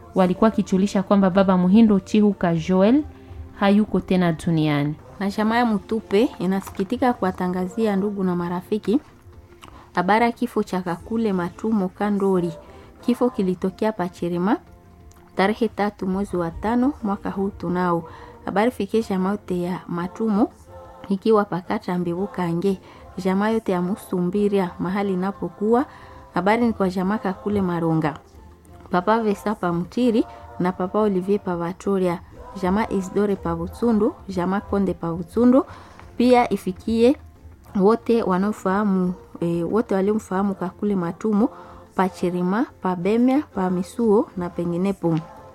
walikuwa wakijulisha kwamba baba Muhindo Chihuka Joel hayuko tena duniani. Na chama ya Mutupe inasikitika kuwatangazia ndugu na marafiki habari ya kifo cha Kakule Matumo Kandori. Kifo kilitokea Pachirima tarehe tatu mwezi wa tano mwaka huu tunao. Habari fikie jamaa yote ya Matumo ikiwa pakata mbivukange jamaa yote ya Musumbiria mahali inapokuwa. Habari ni kwa jamaa Kakule Maronga, papa Vesa pa Mtiri na papa Olivier pa Vatoria, jamaa Isidore pa Butsundu, jamaa Konde pa Butsundu. Pia ifikie wote wanaofahamu e, wote waliomfahamu Kakule Matumo Pachirima, Pabemya, pa Misuo na penginepo.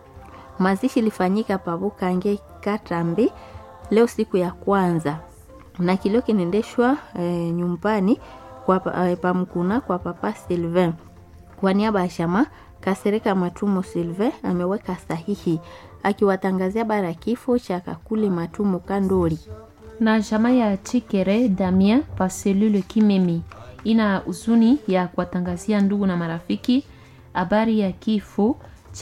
Mazishi ilifanyika pavukange Katambi leo siku ya kwanza, na kilio kinaendeshwa e, nyumbani kwa e, pamkuna kwa papa Sylvain. Kwa niaba ya chama Kasereka Matumo Sylvain ameweka sahihi akiwatangazia bara kifo cha Kakule Matumo Kandori na jamaa ya Chikere Damien pa selule Kimemi ina huzuni ya kuwatangazia ndugu na marafiki habari ya kifo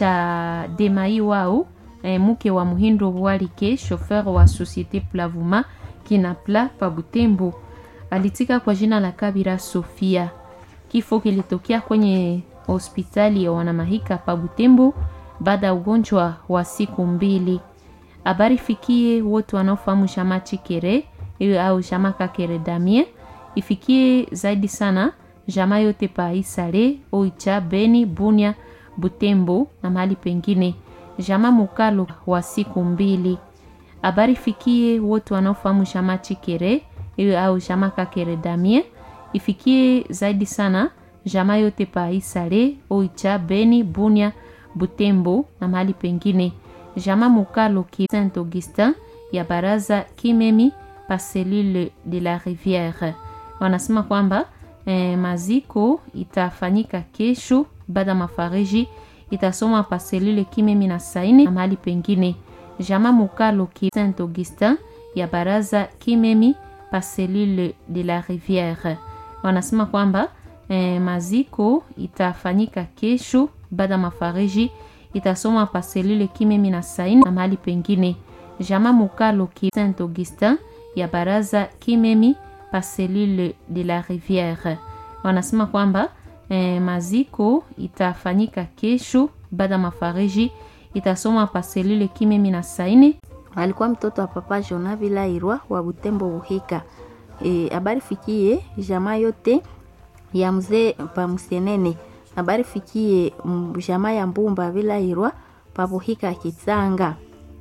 cha Demai wao e, mke wa Muhindo Walike shofer wa Societe Plavuma Kinapla pa Butembo alitika kwa jina la Kabira Sofia. Kifo kilitokea kwenye hospitali ya wanamahika pa Butembo baada ya ugonjwa wa siku mbili. Habari fikie wote wanaofahamu jamaa Chikere au jamaa Kakere Damien, ifikie zaidi sana jamaa yote pa Isale, Oicha, Beni, Bunia, Butembo na mahali pengine. Jamaa Mukalo wa siku mbili. Habari fikie wote wanaofahamu jamaa Chikere au jamaa Kakere Damien, ifikie zaidi sana jamaa yote pa Isale, Oicha, Beni, Bunia, Butembo na mahali pengine jamaa Mukalo ki Saint Augustin ya baraza Kimemi pa selule de la Riviere wanasema kwamba eh, maziko itafanyika kesho baada mafariji itasoma pa selule Kimemi na saini na mahali pengine. Jamaa Mukalo ki Saint Augustin ya baraza Kimemi pa selule de la Riviere wanasema kwamba eh, maziko itafanyika kesho baada mafariji itasoma pa selule Kimemi na saini na mahali pengine. Jamaa Mukalo ki Saint Augustin ya baraza Kimemi pa selule de la Riviere wanasema kwamba eh, maziko itafanyika kesho baada mafariji itasoma pa selule Kimemi na saini. Alikuwa mtoto wa papa Jona Vilairwa wa Butembo Buhika. Habari e, fikie jamaa yote ya mzee pa Msenene habari fikie jamaa ya Mbumba Vilairwa pabuhika Kitsanga,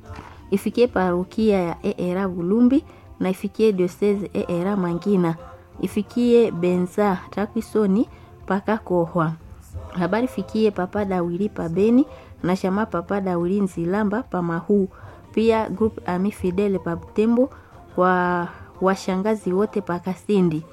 ifikie parokia ya Eera Bulumbi na ifikie diocese Eera Mangina, ifikie Benza Takwisoni paka Kohwa. Habari fikie papa Dawili pa Beni na shama papa Dawili Nzilamba pa Mahu, pia group Ami Fidele pa Butembo, wa washangazi wote pa Kasindi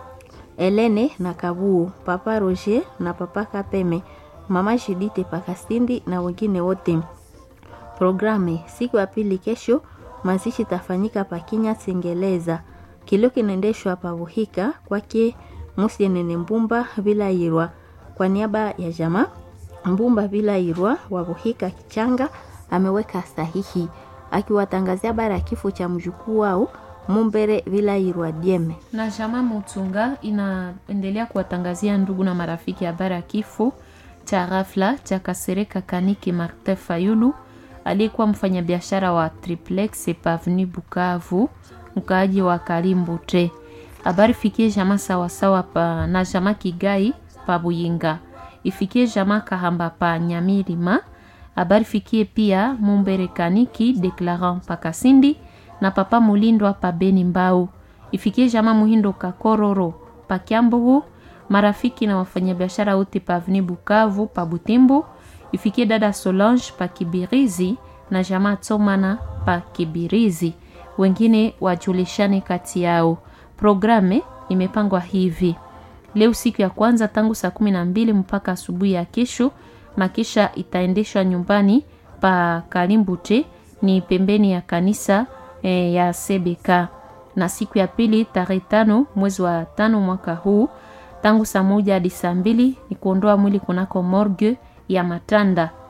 Elene na Kabuo, papa Roger na papa Kapeme, mama Judite Pakasindi na wengine wote. Programe siku ya pili kesho, mazishi tafanyika Pakinya Singeleza. Kilio kinaendeshwa pa Buhika kwake Musienene Mbumba Vilairwa. Kwa niaba ya jamaa Mbumba Vilairwa wa Buhika Kichanga ameweka sahihi akiwatangazia bara ya kifo cha mjukuu wao Mumbere Vilairwa Dieme. Na jamaa Mutunga inaendelea kuwatangazia ndugu na marafiki habari ya kifo cha ghafla cha Kasereka Kaniki Martin Fayulu aliyekuwa mfanyabiashara wa Triplex Pavni Bukavu, mkaaji wa Kalimbute. Habari fikie jamaa sawasawa pa na jamaa Kigai pa Buyinga, ifikie jamaa Kahamba pa Nyamirima. Habari fikie pia Mumbere Kaniki Declarant pa Kasindi na papa Mulindwa pa Beni Mbau, ifikie jamaa Muhindo Kakororo pa Kyambugu, marafiki na wafanyabiashara wote pa Avni Bukavu pa Butembo, ifikie dada Solange pa Kibirizi na jamaa Tsomana pa Kibirizi, wengine wajulishane kati yao. Programe imepangwa hivi: leo siku ya kwanza tangu saa kumi na mbili mpaka asubuhi ya kesho, makisha itaendeshwa nyumbani pa Kalimbute, ni pembeni ya kanisa e, ya CBK, na siku ya pili tarehe tano mwezi wa tano mwaka huu tangu saa moja hadi saa mbili ni kuondoa mwili kunako morgue ya Matanda